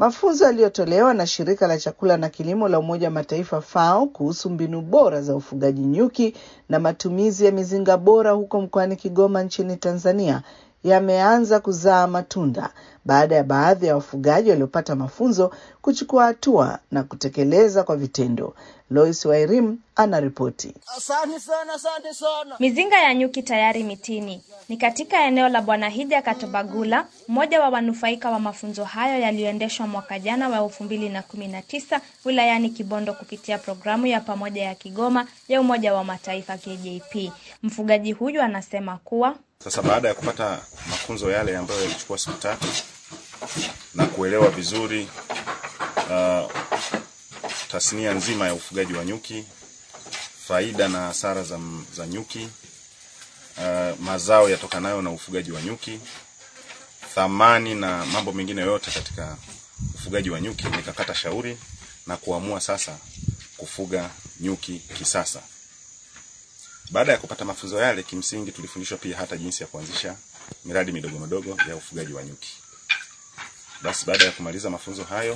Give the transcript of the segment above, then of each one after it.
Mafunzo yaliyotolewa na shirika la chakula na kilimo la Umoja wa Mataifa FAO kuhusu mbinu bora za ufugaji nyuki na matumizi ya mizinga bora huko mkoani Kigoma nchini Tanzania yameanza kuzaa matunda baada ya baadhi ya wafugaji waliopata mafunzo kuchukua hatua na kutekeleza kwa vitendo. Lois Wairim anaripoti. Asante sana, asante sana. Mizinga ya nyuki tayari mitini. Ni katika eneo la Bwana Hija Katobagula, mmoja wa wanufaika wa mafunzo hayo yaliyoendeshwa mwaka jana wa elfu mbili na kumi na tisa wilayani Kibondo kupitia programu ya pamoja ya Kigoma ya Umoja wa Mataifa KJP. Mfugaji huyu anasema kuwa Sasa baada ya kupata mafunzo yale ambayo yalichukua siku tatu na kuelewa vizuri uh, tasnia nzima ya ufugaji wa nyuki, faida na hasara za, za nyuki, uh, mazao yatokanayo na ufugaji wa nyuki, thamani na mambo mengine yote katika ufugaji wa nyuki, nikakata shauri na kuamua sasa kufuga nyuki kisasa. Baada ya kupata mafunzo yale, kimsingi tulifundishwa pia hata jinsi ya kuanzisha miradi midogo midogo ya ufugaji wa nyuki. Basi baada ya kumaliza mafunzo hayo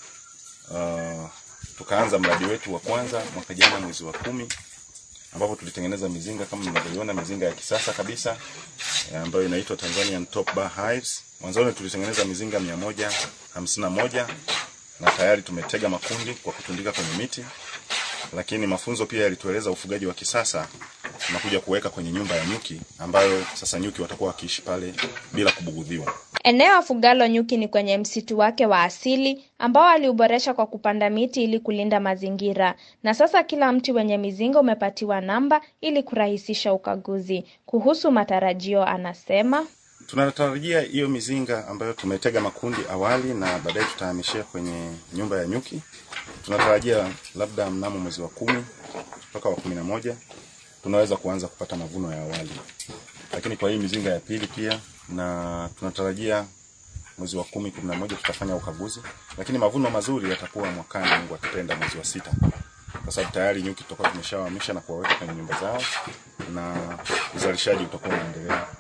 uh, tukaanza mradi wetu wa kwanza mwaka jana mwezi wa kumi ambapo tulitengeneza mizinga kama mnavyoiona, mizinga ya kisasa kabisa ambayo inaitwa Tanzanian Top Bar Hives. Mwanzoni tulitengeneza mizinga mia moja hamsini na moja na tayari tumetega makundi kwa kutundika kwenye miti, lakini mafunzo pia yalitueleza ufugaji wa kisasa tunakuja kuweka kwenye nyumba ya nyuki ambayo sasa nyuki watakuwa wakiishi pale bila kubugudhiwa. Eneo afugalo nyuki ni kwenye msitu wake wa asili ambao aliuboresha kwa kupanda miti ili kulinda mazingira, na sasa kila mti wenye mizinga umepatiwa namba ili kurahisisha ukaguzi. Kuhusu matarajio, anasema Tunatarajia hiyo mizinga ambayo tumetega makundi awali na baadaye tutahamishia kwenye nyumba ya nyuki, tunatarajia labda mnamo mwezi wa kumi mpaka wa kumi na moja tunaweza kuanza kupata mavuno ya awali, lakini kwa hii mizinga ya pili pia, na tunatarajia mwezi wa kumi kumi na moja tutafanya ukaguzi, lakini mavuno mazuri yatakuwa mwakani, Mungu akipenda, mwezi wa sita, kwa sababu tayari nyuki tutakuwa tumeshawahamisha na kuwaweka kwenye nyumba zao na uzalishaji utakuwa unaendelea